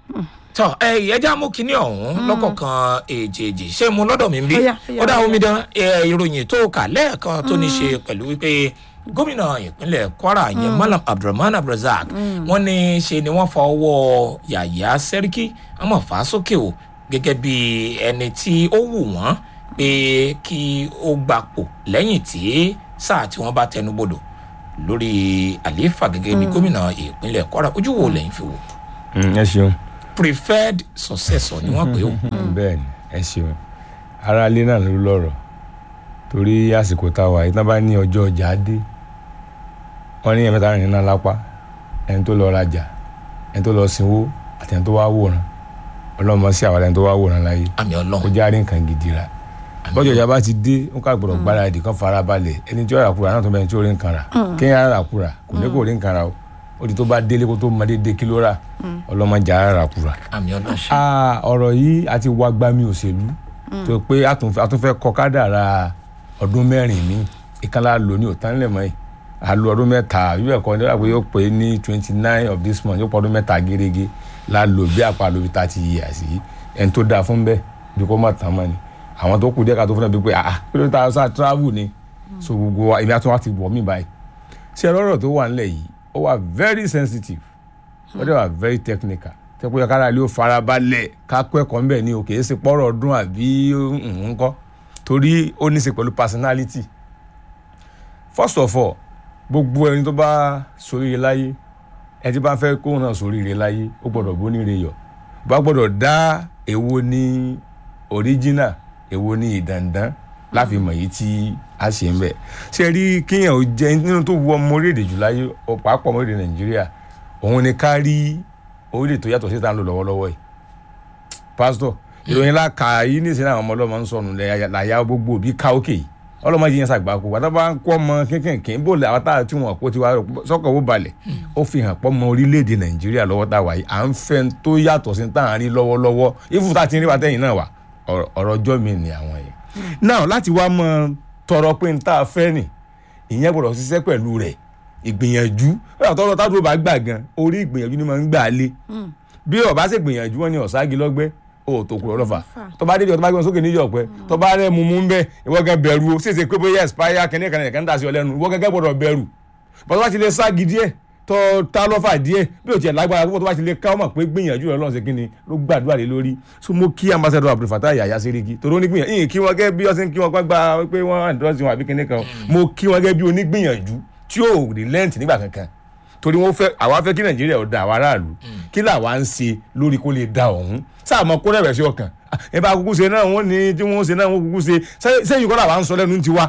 tọ ẹ ìyẹjà mú kinní ọ̀hún lọ́kọ̀ọ̀kan èjèèjì ṣé mo lọ́dọ̀ mi ń bí Ó yá, ó yá, ó dá ó yá. omidan ẹ, ìròyìn tó kà lẹ́ẹ̀kan tó ní ṣe pẹ̀lú wípé gómìnà ìpínlẹ̀ kwara yẹn malam abdulrahman abdulrasaq wọ́n ní ṣe ni wọ́n fa ọwọ́ yàyà sẹ́ríkì àmọ́ fà á sókè o gẹ́gẹ́ bí ẹni tí ó wù wọ́n pé kí ó gbapò lẹ́yìn tí sáà tí wọ́n bá tẹnubodò lórí àlééfà gẹ́gẹ́ bí gómìnà ìpínlẹ̀ kwara ojú wo lẹ́yìn fi wò ẹ ṣeun preferred successor ni wọ́n pè ó. bẹ́ẹ̀ ni ẹ ṣeun ara ilé náà ló lọ́rọ̀ torí àsìkò tá a wà yìí tán bá ní ọjọ́ ọjà dé wọ́n ní ẹ̀mẹ́ta rìn náà lápá ẹni tó lọ rajà ẹni tó lọ sinwó àti ẹni tó wá wòran ọlọ́mọ sí àwọn ẹni tó wá wòran láyé àmì kó ọlọ́run járe nǹkan gidi ra bọ́jọ̀ ìjà bá ti dé ó ká gbọ́dọ̀ gbáradì kan fara balẹ̀ ẹni tí ó rà kúra náà tó bẹ́ẹ̀ tí ó rí nǹkan rà kéèyàn rà kúra kò ní kó rí nǹkan rà o ó di tó bá délé kó tó mọ déédéé kí ló rà ọlọ́mọdé ara rà kúra àmì ọlọ́run ṣe. ah ọ̀rọ̀ yìí a ti wá gbami òṣèlú tó pé a tún a tún fẹ́ kọ kádàrá ọdún mẹ́rin mi ìkànnì lò ní òtán nílẹ̀ mọ́ yìí a lo ọdún mẹ́ta bíbẹ̀ kọ́ nígbà pé yóò pé ní twenty nine of this month yóò pọ̀ ọdún mẹ́ta gẹ́gẹ́ la lò bí àpá lóbi thirty years yìí ẹni tó dáa fún bẹ́ẹ̀ bí kò má tán mọ́ ni àwọn tó kù díẹ̀ ká tó fún ẹ bí pé ah kí ló ta sá travel ni so gbogbo wa ibi àtúntò wa ti wọ̀ mí báyìí ṣé ẹ̀rọ ọ̀rọ̀ tó wà nílẹ̀ yìí ó wà very sensitive ó dẹ̀ wà very technical tẹ́kọ̀ yẹ kára ilé ó fara balẹ̀ ká kọ́ ẹ̀kọ́ ńbẹ̀ ni o kì í ṣe pọ́rọ̀ ọdún àbí nǹkan torí ó ní í ṣe pẹ̀lú personality first of all gbogbo ẹni tó bá soríire láyé ẹni tí bá fẹ́ kóhun náà soríire láyé ó gbọ́dọ̀ bóníire yọ̀ bá gbọ́dọ̀ dá èwo ní original èwo ní ìdàndán láfi mọ̀ yìí tí a ṣe ń bẹ̀ ṣe rí kíyàn ó jẹ́ nínú tó wọ ọmọ orílẹ̀-èdè jù láyé ọ̀pọ̀ ọmọ orílẹ̀-èdè nàìjíríà òun ni ká rí orílẹ̀ tó yàtọ̀ sí tá à ń lò lọ́wọ́lọ́wọ́ yìí pásítọ̀ ìròyìn láka yìí ní ìsinmi àwọn ọmọ ọlọ́mọ ń sọnù làyà gbogbo òbí ká òkè yìí ọlọ́mọ yìí yẹn ṣàgbákò wàtá bá ń kọ́ ọmọ kínkìnkín bó lè àwọn táà tí wọn kó tiwa sọ́kọ̀ ó balẹ̀ ó fi hàn pọ́ mọ orílẹ̀-èdè nàìjíríà lọ́wọ́ tá a wà yìí à ń fẹ́ tó yàtọ̀ sí tá à ń rí lọ́wọ́lọ́wọ́ ìfún tá a ti ń rí wa tẹ́yìn náà wà ọ̀rọ̀ ọjọ́ mi ni àwọn yẹn. náà láti wá mọ tọrọ pé n tá a fẹ́ nì ìyẹn gbọ́dọ̀ ṣiṣẹ́ pẹ̀lú rẹ̀ ìgbìyànjú ó tọrọ tádùn bá gbà gan orí ìgbìyànjú ni mo ń gbà lé bí ọba ṣe gbìyànjú wọn ni ọ̀sági lọ́gbẹ́ o tó kúrò lọ́fà tó bá dédé ọtọ́ bá gbé wọn sókè níjọ pé tó bá rẹ mumu ń bẹ ìwọ gẹ bẹ̀rù o ṣèṣe pé bóyá expire kẹ́ni kan kan dà sí ọ lẹ́nu ìwọ gẹ́gẹ́ gbọ́dọ̀ bẹ̀rù bọ́tọ́ bá ti lè ságì díẹ̀ tó ta lọ́fà díẹ̀ bí o tiẹ̀ lágbára púpọ̀ tó bá ti lè ká ọmọ pé gbìyànjú rẹ lọ́sẹ̀ kínni ló gbàdúrà lé lórí so mo kí ambassador Abdul Fattah Yahya Seriki torí onígbìyànjú ìyìn kí wọn gẹ́ bí ọsẹ kí wọn gbà pé wọn àdúrà sí wọn àbí kíní kan mo kí wọn gẹ́ bí onígbìyànjú tí ò relent nígbà kankan torí wọn fẹ́ àwa fẹ́ kí Nàìjíríà ó da àwa aráàlú kí làwa ń ṣe lórí kó lè da ọ̀hún sáà mọ kó rẹ̀rẹ̀ sí ọkàn ẹ bá kúkú ṣe náà wọ́n ní tí wọ́n ṣe náà wọ́n kúkú ṣe sẹ́yìn kọ́ làwa ń sọ lẹ́nu tiwa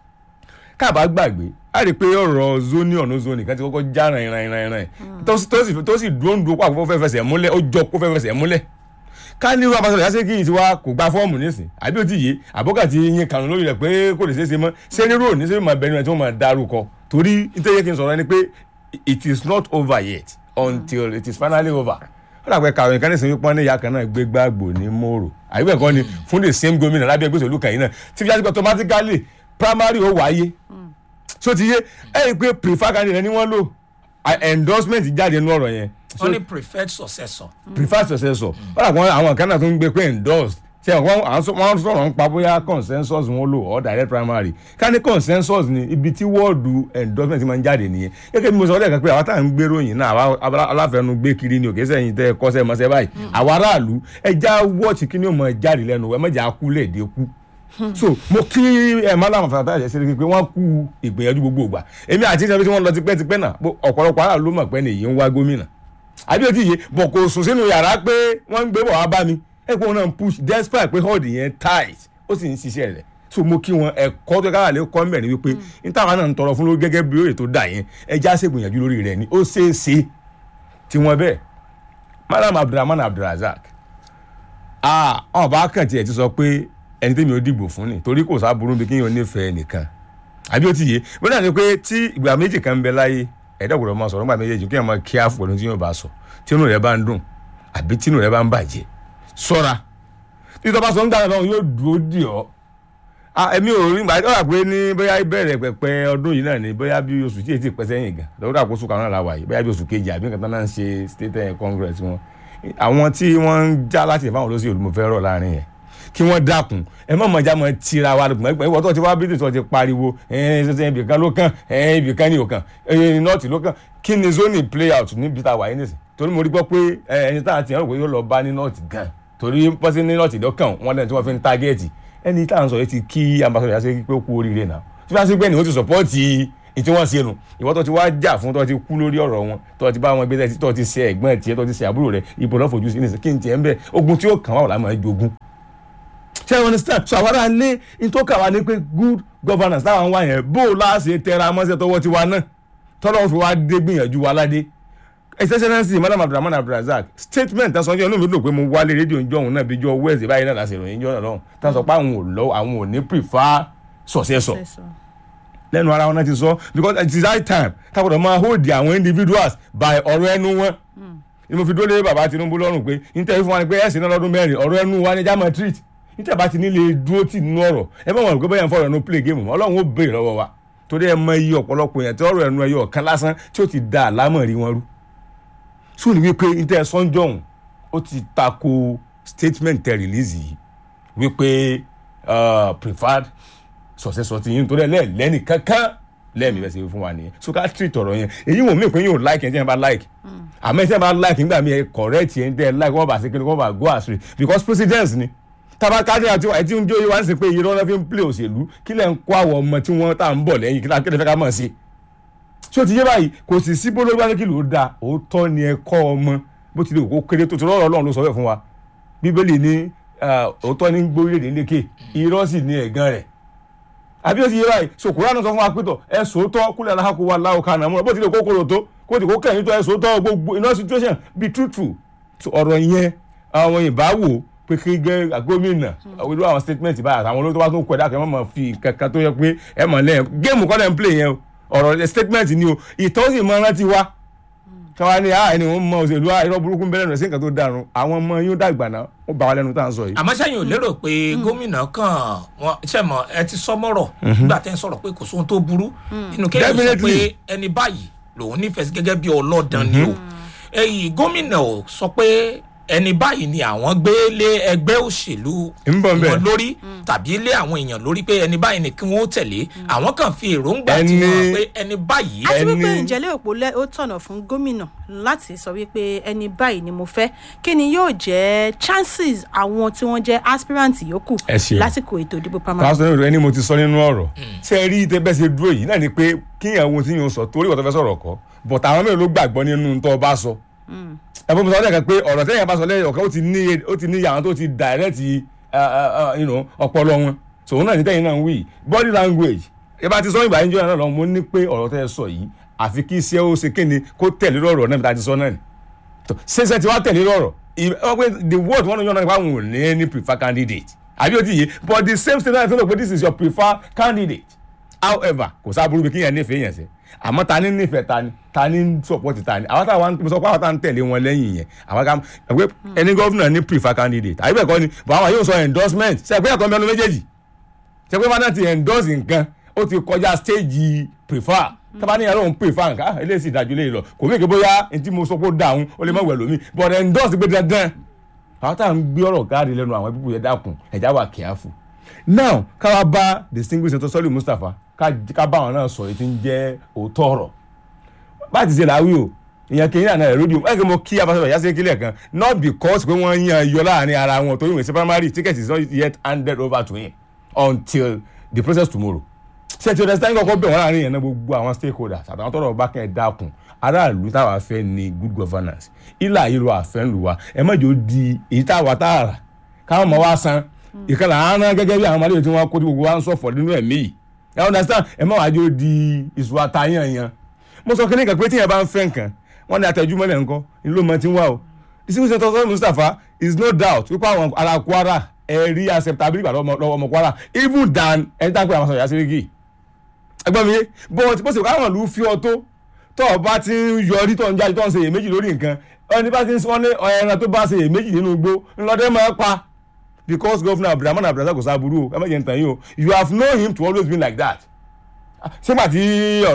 káàbá gbàgbé a rí i pé ọ̀rọ̀ zoni ọ̀nà zoni kan ti kọ́kọ́ já ràn ràn ràn ràn tó sì dúró ń dúró pàkó fẹ́ fẹsẹ̀ múlẹ̀ ó jọ kó fẹ́ fẹsẹ̀ múlẹ̀ ká ní irú abasọ̀rọ̀ yá sí kí n ti wá kò gba fọ́ọ̀mù nísìn àbí ó ti yé àbọ́kà ti yin kànú lórí rẹ̀ pé kò lè ṣeé ṣe mọ́ ṣé nírú òní ṣé máa bẹ̀rù ẹ̀ tí wọ́n máa dárúkọ torí nítorí kí n sọ̀rọ̀ ni pé it is not over yet until it is finally over ó dàgbẹ́ kàwé nǹkan nísìnyí pọ́n ní ìyá kan náà gbé gbàgbó ní mòrò àbí bẹ́ẹ̀ kọ́ ni fún the same gómìnà lábẹ́ ẹgbẹ́ òṣèlú kan yìí náà tí fi jásí automatically primary ó wáyé so ti yé ẹ rí i pé prefer candidate ni wọ́n lò endorsement jáde nínú ọ̀rọ̀ yẹn. wọ́n ní preferred successor. preferred successor ó dàgbọ́n àwọn kan náà tó ń gbé pé endorsed ṣe wọ́n sọ̀rọ̀ ń pa bóyá consensus wọn lò or direct primary ká ní consensus ni ibi tí wọ́ọ̀dù endorsement máa ń jáde nìyẹn gẹ́gẹ́ bí mo sọ lẹ́ẹ̀kan pé àwa tá à ń gbé ròyìn náà àwa aláfẹnu gbé kiri ni òkè sẹ́yìn tẹ́ kọ́sẹ́ mọ́sẹ́ báyìí àwa aráàlú ẹja wọ́ọ̀tì kí ni ó mọ̀ jáde lẹ́nu ẹ mọ̀jà kú lẹ́ẹ̀dẹ́ kú so mo kí ẹ Malam Fattah Yahya Seriki pé wọ́n kú ìgbìyànjú gbogbo ìgbà èmi àti ìṣẹ́ tí wọ́n lọ tipẹ́tipẹ́ náà ọ̀pọ̀lọpọ̀ aráàlú ló mọ̀ pé nìyí ń wá gómìnà àbí ó ti yé bọ̀ kò sùn sínú yàrá pé wọ́n ń gbé bọ̀ wá bá mi ẹ̀kọ́ náà ń push despite pé hold yẹn tight ó sì ń ṣiṣẹ́ rẹ̀ so mo kí wọn ẹ̀kọ́ tó kára lè kọ́ mẹ́rin wípé n táwọn náà ń tọrọ fún lórí gẹ́gẹ́ bí òye tó dà yẹn ẹja ṣègbìyànjú lórí rẹ̀ ni ó ṣeé ṣe tí wọ́n bẹ́ẹ̀ Malam Abdulrahman Abdulrazak ah ọ̀n bá kàn tiẹ̀ ti sọ pé ẹni tẹ́mi ò dìbò fún ni torí kò sábúrú bí kéèyàn nífẹ̀ẹ́ nìkan àbí ó ti yé bó náà ni pé tí ìgbà méjì kan ń bẹ láyé ẹ̀dá ògbọ́dọ̀ máa sọ̀rọ̀ nígbà méjèèjì kéèyàn máa kí àfọ̀ pẹ̀lú tí yóò bá sọ tí inú rẹ̀ bá ń dùn àbí tí inú rẹ̀ bá ń bàjẹ́ sọ́ra títọ́ bá sọ ń gbàgbọ́ yóò dúró dì ọ́ ẹ̀mí ò rí gbà ó pé ní bóyá ìbẹ̀rẹ̀ pẹ̀pẹ̀ ọdún yìí náà ni bóyá bí oṣù tí èyí ti pẹ́ sẹ́yìn gan lọ́wọ́ àkóso kan náà la wà yìí bóyá bí oṣù kejì àbí nǹkan tán náà ń ṣe state congress wọn àwọn tí wọ́n ń já láti ìfáwọn olóṣèlú mo fẹ́ rọ̀ láàrin yẹn kí wọ́n dákun ẹ má mọ̀ já mọ̀ tira wa lùgbọ́n ẹgbẹ́ ìwọ́n tó ti wá bí tó ti pariwo ẹ̀ẹ́n ibìkan ló kàn ẹ̀ẹ́n ibìkan ní òkàn ẹ̀ẹ́n nọ́ọ̀tì ló kàn kí ni zoni play out níbi tá a wà yín nìsín torí mo rí gbọ́ pé ẹni tá a ti rò pé yóò lọ bá ní nọ́ọ̀tì gan torí pọ́sí ní nọ́ọ̀tì lọ́kàn wọn lẹ́nu tí wọ́n fi ń tágẹ́ẹ̀tì ẹni tá à ń sọ yìí ti kí ambassadọ̀ yà sí pé ó kú oríire náà tí wọ́n ti gbẹ́ ni wọ́n ti sọ̀pọ́ọ̀tì ìtí wọ́n ṣe nù ìwọ́n tó ti wá jà fún tó ti kú lórí ọ̀rọ̀ wọn tó ti bá wọn gbé tó ti ṣe ẹ̀gbọ́n tiẹ̀ tó ti ṣe àbúrò rẹ̀ ìbò lọ́ fojú sí ní kí n tiẹ̀ ń bẹ̀ ogun tí ó kàn wá wà láwọn ẹjọ́gún. ṣé wọn understand so àwọn ará lé ní tó kà wá ní pé good governance táwọn wá yẹn bó o láṣẹ tẹra mọ́ṣẹ́ tọwọ́ tiwa náà tọ́lọ́ fi wá dé gbìyànjú wa ládé excellency madam abdulrahman abdulrasaq statement tán sọ yẹn olóòmí ló pé mo wálé rédíò ń jọ̀hún náà bí jọ wẹ́ẹ̀sì báyìí náà láti ìròyìn jọ̀hún lọ́hùn tán sọ pé àwọn ò lọ àwọn ò ní prefer successor lẹ́nu ara wọn náà ti sọ because it is high time tábọ̀dọ̀ máa hold àwọn individuals by ọ̀rọ̀ ẹnu wọn ni mo fi dúró lé bàbá Tinubu lọ́rùn pé níta fún wa ni pé ẹ̀sìn náà lọ́dún mẹ́rin ọ̀rọ̀ ẹnu wa ni já máa treat níta bá ti nílé dúró tì nínú ọ̀rọ̀ ẹ bá wọn rò pé bẹ́ẹ̀ ń fọ̀rọ̀ ẹnu play game ọlọ́run ó béèrè lọ́wọ́ wa torí ẹ mọ iye ọ̀pọ̀lọpọ̀ yẹn tí ọ̀rọ̀ ẹnu ẹyọ kan lásán tí ó ti da àlámọ̀ rí wọn rú sùn ní wípé níta sọ́njọ́hún ó ti tako statement tẹ release yìí wípé preferred sọ̀sẹ̀sọ̀ ti yín torí ẹ lẹ́ẹ̀lẹ́nì kankan lẹ́ẹ̀mí bẹ́ẹ̀ ṣe fún wa nìyẹn so ká treat ọ̀rọ̀ yẹn èyí wò mí pé yóò like ẹ̀ tí yẹn bá like àmọ́ ẹ̀ tí yẹn bá like nígbà mi ẹ̀ correct yẹn tẹ́ ẹ like wọ́n bá ṣe kí ni wọ́n bá go astray because president ni tábà kájí àti ẹ̀ tí ń jó yìí wá ń sè pé irọ́ náà fi ń play òṣèlú kí lẹ̀ ń kó àwọn ọmọ tí wọ́n tá à ń bọ̀ lẹ́yìn kí lè fẹ́ ká mọ̀ sí so ti yé báyìí kò sì sí bólórí wá ní kí ló da òótọ́ ni ẹ kọ́ ọmọ bó ti lè kó kéré tó ti rọ́ọ̀rọ̀ ọlọ́run ló sọ bẹ́ẹ̀ fún wa bíbélì ní òótọ́ ní gbórílẹ̀ lékè irọ́ sì ní ẹ̀gán rẹ̀ àbí ó ti yé báyìí so kúránù sọ fún wa pẹ́tọ̀ ẹ sòótọ́ kúlẹ̀ aláhàkó wa láwọ kan àmọ́ bó ti lè kókòrò tó kó ti kó kẹ́yìn tó ẹ sòótọ́ gbogbo iná situation be truthful so ọ̀rọ̀ yẹn àwọn ìbáwò pé kí gẹ́ gómìnà irú àwọn statement báyìí àtàwọn olóòótọ́ bá tún kọ̀ ẹ̀dá kan ẹ̀ mọ̀ fi kankan tó yẹ pé ẹ̀ mọ̀ lẹ́yìn géèmù kọ́ lẹ́ ń play yẹn o ọ̀rọ̀ statement ni o ìtọ́ sì máa rántí wa káwa ní ah ẹni wọn mọ òṣèlú irọ́ burúkú bẹ́ẹ̀ lẹ́nu sí nǹkan tó dàrú àwọn ọmọ yóò dàgbà náà ó bá wa lẹ́nu tá à ń sọ yìí. àmọ́ sẹ́yìn ò lérò pé gómìnà kan wọn ṣẹ̀mọ̀ ẹ ti sọ́mọ́rọ̀ nígbà tẹ́ ń sọ̀rọ̀ pé kò sóhun tó burú nínú kéèyàn sọ pé ẹni báyìí lòun nífẹ̀ẹ́ sí gẹ́gẹ́ bí ọlọ́dàn ni o èyí gómìnà ò sọ pé ẹni báyìí ni àwọn gbé lé ẹgbẹ́ òṣèlú wọn lórí tàbí lé àwọn èèyàn lórí pé ẹni báyìí ni kí wọ́n tẹ̀lé àwọn kan fi èròǹgbà tí wọ́n pé ẹni báyìí. àti wípé ìjẹ́lẹ̀ òpó ó tọ̀nà fún gómìnà láti sọ wípé ẹni báyìí ni mo fẹ́ kí ni yóò jẹ́ chances àwọn tí wọ́n jẹ́ aspirant yòókù lásìkò ètò ìdìbò pamọ́. pásítọ̀ ẹni mo ti sọ nínú ọ̀rọ̀ ṣé ẹ rí tẹ bẹ́ẹ̀ ṣe dúró yìí náà ni pé kíyàn wo tí yóò sọ torí ìwọ̀n tó fẹ́ sọ̀rọ̀ kọ́ bọ̀tà àwọn mẹ́rin ló gbàgbọ́ nínú tó bá sọ ẹ̀fọ́ mi sọ ọ́ dẹ̀ pé ọ̀rọ̀ tẹ́yìn bá sọ lẹ́yìn ọ̀kan ó ti ní ó ti ní àwọn tó ti direct ọpọlọ wọn sòun náà ní tẹ́yìn náà ń wí body language ẹ bá ti sọ ìgbà yín jọ náà lọ mo ní pé ọ̀rọ̀ tẹ́ ẹ sọ yìí àfi kí iṣẹ́ ó ṣe kéde kó tẹ̀lé lọ́rọ̀ náà bí ta ti sọ náà ni ṣẹṣẹ ti wá tẹ̀lé lọ́rọ̀ the word wọn yọ náà nípa àwọn ò ní any prefer candidate àbí ó ti yé but the same state náà fi hàn pé this is your prefer candidate however kò sábúrú bí kíyàn nífẹ̀ẹ́ yẹn sẹ́ àmọ́ ta ni nífẹ̀ẹ́ ta ni ta ni support ta ni àwọn táwọn sọ pé àwọn táwọn tẹ̀lé wọn lẹ́yìn yẹn àwọn ká ẹgbẹ́ ẹni gọ́vùnà ní prefer candidate àbí bẹ́ẹ̀ kọ́ ni bọ̀ àwọn yóò sọ endorsement ṣe pé ẹ̀kọ́ mẹ́nu méjèèjì ṣe pé fana ti endorse nǹkan ó ti kọjá stage prefer tábà ní yàrá òun prefer nǹkan eléyìí sì dájú léyìí lọ kò mí kí bóyá ntí mo sọ pé ó dáhùn ó lè má wẹ̀ lómi but endorse gbé dandan àwọn táwọn gbé ọ̀rọ̀ káàdì lẹ́nu àwọn ẹbí yẹn dákun ẹ̀já wà careful now káwa bá distinguished senator sọ́lì mustapha ká bá àwọn náà sọ èyí tí ń jẹ́ òótọ́ ọ̀rọ̀ bá ti ṣe làwí o ìyẹn kì í yàn náà rédíò ẹ̀ kí mo kí abáṣọ ìyá sí kílẹ̀ kan not because pé wọ́n yan yọ láàrin ara wọn torí ìwé sí primary ticket is not yet handed over to him until the process tomorrow ṣe ti understand kọ́kọ́ bẹ̀ wọ́n láàrin yẹn náà gbogbo àwọn stakeholders àtàwọn tọrọ bá kẹ́ ẹ̀ dákun aráàlú táwa fẹ́ ni good governance ilà ìlú àfẹ́ ń lù wá ẹ má jò di èyí táwa tààrà káwọn ọmọ wa san ìkànnì àárán gẹ́gẹ́ bí àwọn ọmọdé tí wọ́n kó tí gbogbo wa ń sọ̀fọ̀ nínú ẹ̀mí yìí ẹ understand ẹ má wàá jò di ìṣù àtàyàn yẹn mo sọ kí ní kan pé tíyẹn bá ń fẹ́ nǹkan wọ́n ní àtẹ̀júmọ́lẹ̀ nǹkan ìlú mọ́ ti ń wá o distinguished senator Mustapha is no doubt wípé àwọn ará Kwara ẹ rí acceptability lọ́wọ́ ọmọ Kwara even than ẹni tá a pè àwọn sọ̀rọ̀ yasiriki ẹgbọ́n mi yé but bó ṣe káwọn ìlú fi ọ tó tó o bá ti ń yọrí tó ń jáde tó ń ṣe èméjì lórí nǹkan ẹni bá ti ń sọ ní ẹran tó bá ṣe èméjì nínú igbó ńlọdẹ máa pa because governor abdulrahman abdulrasaq kò sábúrú o ẹ má jẹ́ ntàn yín o you have known him to always be like that sígbà tí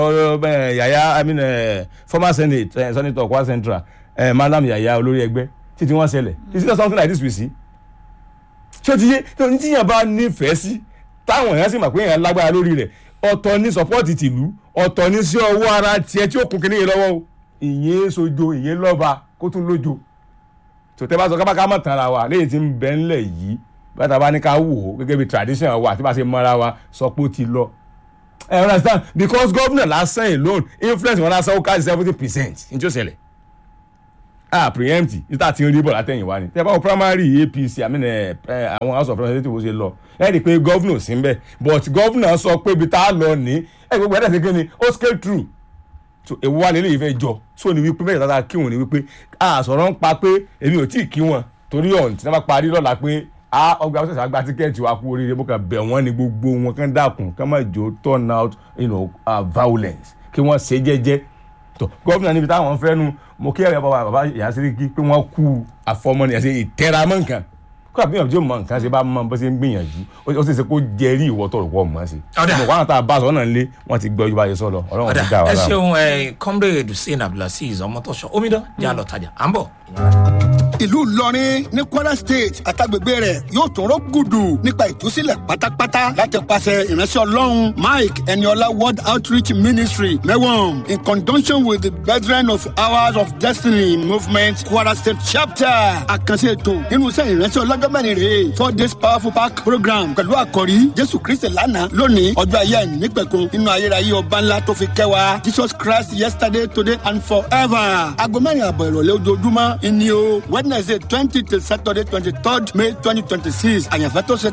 ọ̀rọ̀ yàyà i mean uh, former senate uh, senator Kwara Central uh, madam yàyà olórí ẹgbẹ́ títí wọ́n ṣẹlẹ̀ is it something like this we see ṣé o ti yé tí o tíyàn bá nífẹ̀ẹ́ sí táwọn èèyàn sì mọ̀ pé èèyàn lágbára lórí rẹ̀ ọ̀tọ̀ ní sọ́pọ́ọ̀tì tìlú ọ̀tọ̀ ní sí ọwọ́ ara tiẹ̀ tí ó kún kínní yìí lọ́wọ́ o ìyẹn sojo ìyẹn lọ́ba kó tún lójo tòtẹ́ bá sọ kábàká mọ̀ tán ra wa léyìí tí ń bẹ ńlẹ̀ yìí bàtà bá ní ká wò ó gẹ́gẹ́ bí tradition wa àti bá ṣe mọ́ra wa sọ pé ó ti lọ ẹ understand because governor lásán alone influence wọn lásán ó ká seventy percent ní tí ó ṣẹlẹ̀ ah preempt níta ti ń rí bọ̀ látẹ̀yìn wá ni tẹ́ bá wọ primary apc àmì ẹ̀ àwọn house of representatives ṣe lọ ẹ rí i pé governor sí ń bẹ̀ but governor sọ pé ibi tá a lọ ní ẹ gbogbo ẹ̀dá ṣe kí ni ó scale through so èwo wa lélẹ́yìí fẹ́ jọ so ni wípé mẹ́ta tá a kí wọn ni wípé a sọ̀rọ̀ ń pa pé èmi ò tí ì kí wọn torí ọ̀hún tí wọ́n bá parí lọ́la pé a ọgbà ọ̀sẹ̀ àgbà tíkẹ́ẹ̀tì wa kú oríire bó kàn bẹ̀ wọ́n ni gbogbo wọn kàn dákun kàn má jò turn out you know, uh, violence kí wọ́n ṣe jẹ́jẹ́ tó gómìnà níbi táwọn fẹ́ nu mo kí ẹ̀rọ bàbá bàbá Yàsíríkì pé wọ́n kú àfọmọ́ni àti ìtẹ́ramọ́ nǹkan kó àbíyànjú tí ó mọ nǹkan ṣe bá mọ bó ṣe ń gbìyànjú ó sì ṣe kó jẹrí ìwọ tó rò pọ̀ mọ́ sí. Ọ̀dà. mo wá tá a bá aṣọ náà lé wọ́n ti gbọ́ yorùbá yẹn sọ lọ ọlọ́run ti dá ọ̀dà wa ẹ láwọn. ṣeun ẹ comrade hussein abdulaziz ọmọtọ́ṣọ omidan jẹ́ àlọ́ tajà à ń bọ̀. ìlú ìlọrin ní kwara state àtàgbègbè rẹ̀ yóò tún rọ gùdù nípa ìtúsílẹ̀ pátápátá láti pàṣẹ ìránṣẹ́ ọlọ́run mike eniola world outreach ministry mẹ́wọ̀n in conjunction with the brethren of hours of destiny movement kwara state chapter àkànṣe ètò nínú iṣẹ́ ìránṣẹ́ ọlọ́jọ́ mẹ́rin rèé four days powerful park program pẹ̀lú àkọ́rí jésù kristi lánàá lónìí ọjọ́ ayé ẹ̀ nípẹ̀kun nínú ayérayé ọba ńlá tó fi kẹwàá jesus christ yesterday today and forever aago mẹ́rin àbọ̀ ìrọ̀lẹ́ ojoojúmọ́ ìní o wednesday twenty till saturday twenty third may twenty twenty six àyànfẹ́ tó ṣe